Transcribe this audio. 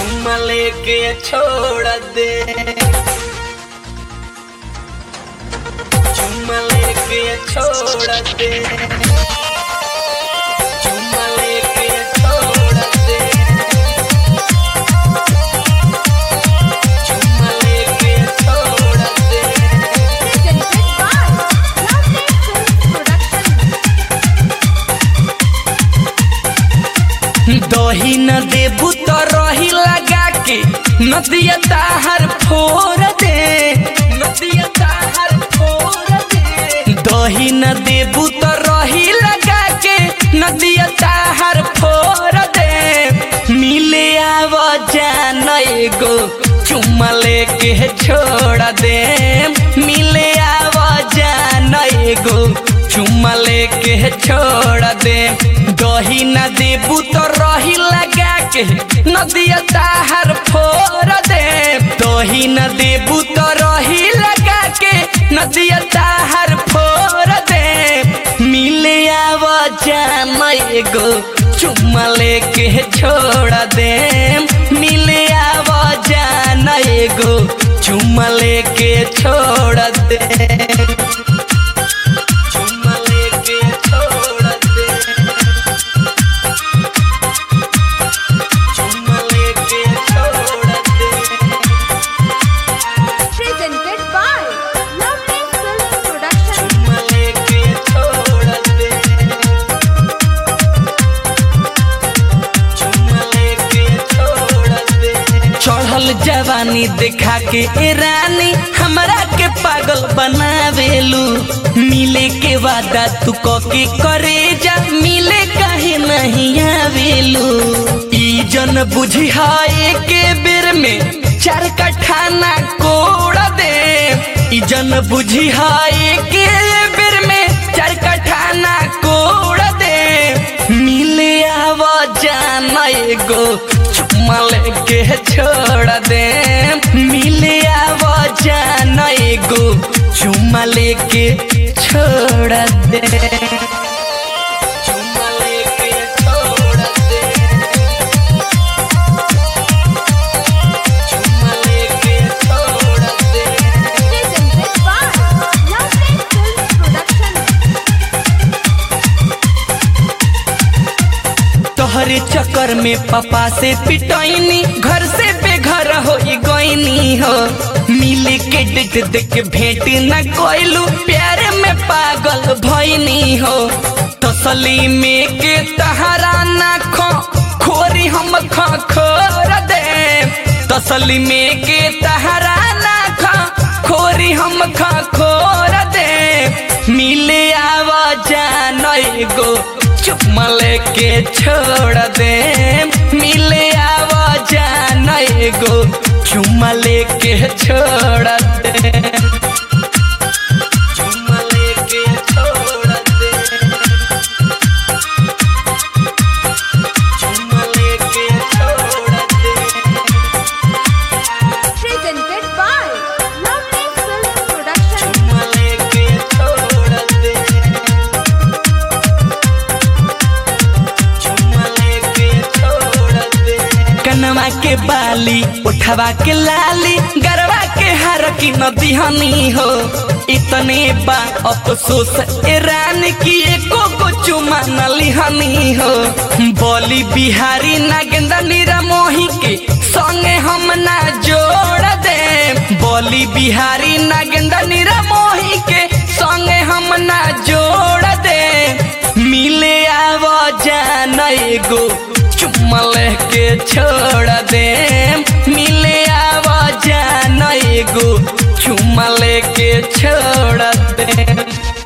चुम्मा लेके छोड़ दे चुम्मा लेके छोड़ दे चुम्मा लेके छोड़ दे चुम्मा लेके छोड़ दे presented by Lovely Film Production. दही न देबू तो रही लगा के नदिया ताहर फोड़ दे नदिया ताहर फोड़ दे दही न देबू तो रही लगा के नदिया ताहर फोड़ दे मिले आव जान एगो चुम्मा लेके छोड़ दे मिले आव जान एगो चुम्मा लेके छोड़ दे दही न देबू तो रही लगा के नदिया ताहर फोड़ दे दही न देबू तो रही लगा के नदिया ताहर फोड़ दे मिले आव जान एगो चुम्मा लेके छोड़ दे मिले आव जान एगो चुम्मा लेके छोड़ दे चुम्मा लेके छोड़ दे चुम्मा लेके छोड़ दे Presented by Lovely Film Production. चुम्मा लेके छोड़ दे चुम्मा लेके छोड़ दे चढ़ल जवानी देखा के ए रानी हमरा के पागल बनावेलू मिले के वादा तू क के करे जा मिले काहे नहीं आवेलू ई जन बुझी हाय के बेर में चार कठाना कोड़ दे ई जन बुझी हाय के बेर में चार कठाना कोड़ दे मिले आव जाना एगो चुम्मा लेके छोड़ दे मिले आव जाना एगो चुम्मा लेके छोड़ दे चुम्मा लेके छोड़ दे चुम्मा लेके छोड़ दे Presented by Lovely Film Production. तोहरे चक्कर में पापा से पिटैनी घर से बेघर हो गईनी हो मिले के डेट देख भेंट न कोइलू प्यार में पागल भईनी हो तसली में के तहरा ना खो खोरी हम खो खोर दे तसली में के तहरा ना खो खोरी हम खो खोर दे मिले आवा जान एगो चुम्मा लेके छोड़ दे मिले आवा जान एगो चुम्मा लेके छोड़ दे चुम्मा लेके छोड़ दे चुम्मा लेके छोड़ दे Presented by Lovely Film Production. चुम्मा लेके छोड़ दे चुम्मा लेके छोड़ दे कनवा के बाली उठवा के लाली गरवा के हार की नदिहनी हो इतने बा अफसोस ए रानी की एको को चुमा न लिहनी हो बोली बिहारी नागेंद्र नीरा मोही के संगे हम ना जोड़ दे बोली बिहारी नागेंद्र नीरा मोही के संगे हम ना जोड़ दे मिले आव जान एगो चुम्मा लेके छोड़ दे मिले आव जान एगो चुम्मा लेके छोड़ दे